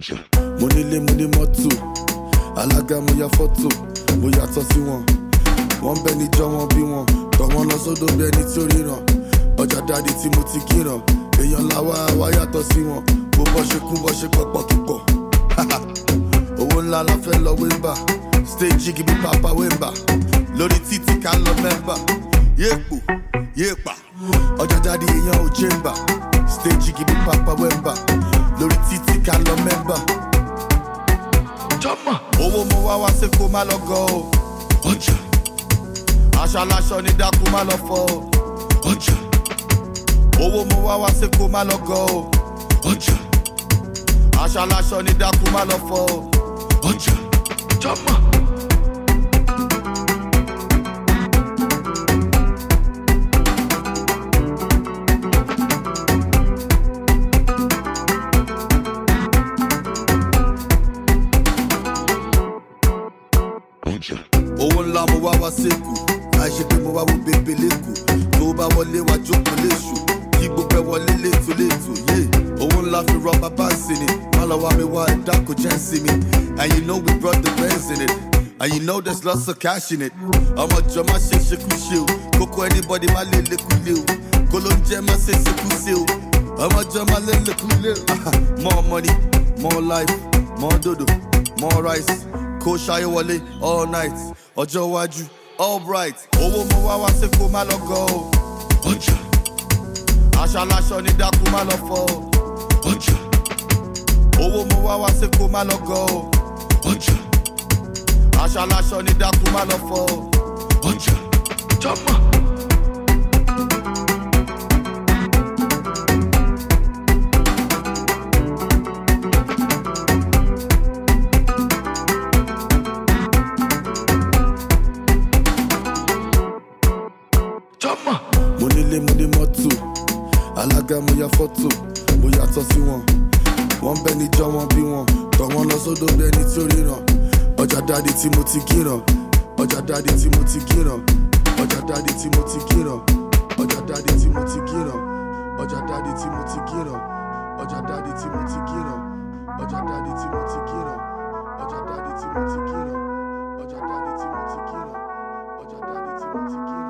mo nílé mo ní mọ́tò alága mo ya fọ́tò mo yàtọ̀ sí wọn wọ́n bẹ níjọ́ wọn bí wọn tọ̀ wọ́n lọ sódò bí ẹni tí ó ríran ọjà dáàdi tí mo ti kíran èèyàn làwa wá yàtọ̀ sí wọn bó bọ́ ṣe kún bọ́ ṣe pọ̀pọ̀ kíkọ̀ owó ńlá la fẹ́ lọ wéńbà stage gibi papa wéńbà lórí títí ká lọ mẹ́mbà yéèpò yéèpà ọjà dáàdi èèyàn ò jẹ́mbà stage gibi papa wéńbà lórí títí ká lọ mẹ́mbà jọ́mọ̀ owó mo wá wá sí kó má lọ gọ o ọjà aṣọ aláṣọ ní dákú má lọ fọ o ọjà owó mo wá wá sí kó má lọ gọ o ọjà aṣọ aláṣọ ní dákú má lọ fọ o ọjà jọ́mọ̀. owó ńlá mo wá wá sẹ́kù àìṣe pé mo wá wo bèbè lẹ́kù tó bá wọlé wá jókòó léṣù kí gbogbo ẹ wọlé létò létò yé owó ńlá fi rọ bàbá sí ni má lọ wá mi wá ẹ̀dá kò jẹ́ sí mi and you know we brought the bands in it and you know there's lots of cash in it ọmọ jọ má ṣe ṣekú ṣe o kókó anybody má lè lékú lé o kó ló ń jẹ́ má ṣe ṣekú ṣe o ọmọ jọ má lè lékú lé o more money more life more dodo more rice kó ṣayé wọlé all night ọjọ́ iwájú all bright owó mo wá wá sí kó má lọ gọ o ọjà aṣọ aláṣọ ní dákú má lọ fọ o ọjà owó mo wá wá sí kó má lọ gọ o ọjà aṣọ aláṣọ ní dákú má lọ fọ o ọjà jọmọ. jọmọ. mo nílé mo ní mọ́tò alága mo ya fọ́tò mo yàtọ̀ sí wọn wọ́n bẹ níjọ́ wọn bí wọn tọ̀ wọ́n lọ sódò bí ẹni tí ó ríran ọjà dáàdi tí mo ti kíran ọjà dáàdi tí mo ti kíran ọjà dáàdi tí mo ti kíran ọjà dáàdi tí mo ti kíran ọjà dáàdi tí mo ti kíran ọjà dáàdi tí mo ti kíran ọjà dáàdi tí mo ti kíran ọjà dáàdi tí mo ti kíran ọjà dáàdi tí mo ti kíran ọjà dáàdi tí mo ti kíran.